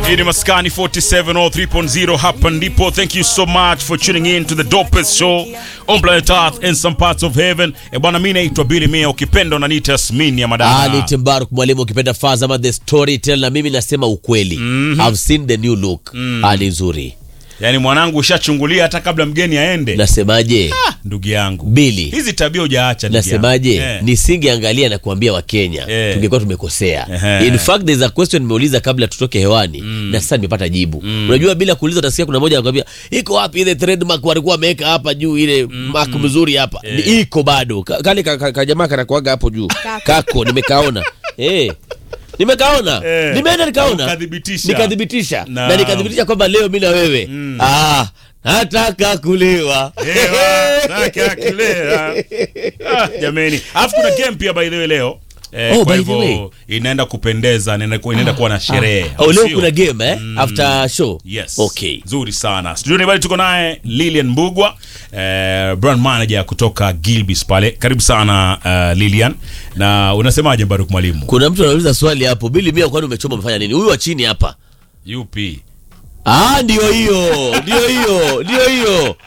Hii ni Maskani 47 or 3.0 hapa ndipo. Thank you so much for tuning in to the dopest show on planet Earth and some parts of heaven. E bwana, mimi naitwa Billy Mia, ukipenda unaniita Yasmin ya Ali madada. Timbaruk mwalimu ukipenda Fazama the storyteller na mimi nasema ukweli. I've seen the new look. Ali nzuri. Yaani mwanangu ushachungulia hata kabla mgeni aende. Nasemaje? Ah, ndugu yangu. Billy. Hizi tabia hujaacha ndugu yangu. Nasemaje? Eh. Nisingeangalia na kuambia Wakenya Eh. tungekuwa tumekosea. Ehe. In fact there's a question nimeuliza kabla tutoke hewani na sasa nimepata jibu. Unajua bila kuuliza utasikia kuna mmoja anakuambia iko wapi ile trademark walikuwa wameweka hapa juu ile mark mzuri hapa. Ni Iko bado. Ka- Kale ka- ka- kajamaa kanakuaga hapo juu. Kako nimekaona. Eh. Nimekaona. Eh. Nimeenda nikaona. Ukathibitisha. Nikathibitisha. Na- Na nikathibitisha kwamba leo mimi na wewe. Ah, nataka kulewa. Ewa, zake akilea. Ah, jameni. Alafu kuna game pia by the way leo. Eh, Oh, kwa by the way. hivyo inaenda kupendeza, inaenda kuwa, inaenda kuwa na sherehe. Oh, leo Sio? kuna game eh? After show. Yes. Okay. Nzuri sana. Studioni bali tuko naye Lilian Mbugwa, eh, brand manager kutoka Gilbis pale. Karibu sana uh, Lilian. Na unasemaje Baruk mwalimu? Kuna mtu anauliza swali hapo, Bili Mia, kwani umechoma umefanya nini? Huyu wa chini hapa. UP. Ah, ndio hiyo, ndio hiyo, ndio hiyo.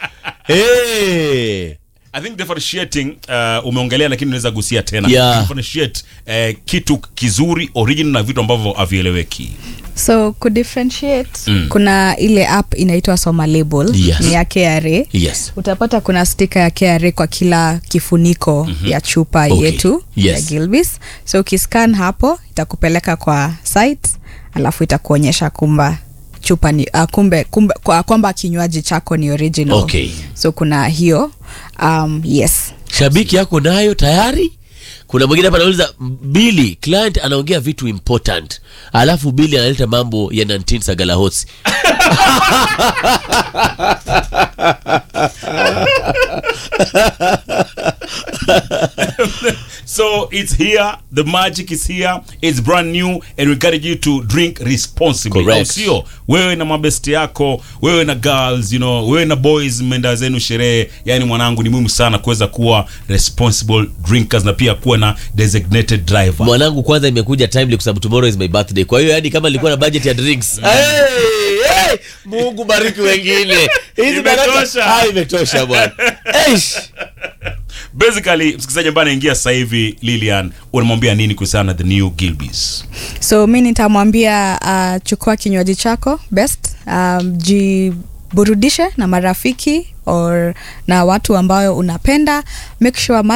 Hey. I think differentiating uh, umeongelea lakini unaweza gusia tena. Yeah. Differentiate uh, kitu kizuri original na vitu ambavyo havieleweki. so kudifferentiate kuna ile app inaitwa soma label Yes. ni ya kra Yes. utapata kuna stika ya kra kwa kila kifuniko ya chupa Okay. yetu Yes. ya gilbis so ukiscan hapo itakupeleka kwa site alafu itakuonyesha kumba chupa ni uh, kumbe, kumbe kwa, kwamba kinywaji chako ni original Okay. so kuna hiyo um, yes Shabiki yako nayo tayari? Kuna mwingine hapa anauliza Bili, client anaongea vitu important. Alafu Bili analeta mambo ya Nantin Sagalahosi. So it's here, the magic is here, it's brand new and we encourage you to drink responsibly. Correct. Au sio? Wewe na mabesti yako, wewe na girls, you know, wewe na boys mmeenda zenu sherehe, yani mwanangu ni muhimu sana kuweza kuwa responsible drinkers na pia kuwa na designated driver. Mwanangu kwanza imekuja timely kwa sababu tomorrow is my birthday. Kwa hiyo yani kama nilikuwa na budget ya drinks. Hey, hey, Mungu bariki wengine. Hizi baraka- Imetosha. Ah, imetosha bwana. Eish. Basically, msikilizaji ambaye anaingia sasa hivi Lilian, unamwambia nini kuhusiana na the new Gilbis? so mi nitamwambia uh, chukua kinywaji chako best um, jiburudishe na marafiki or na watu ambayo unapenda make sure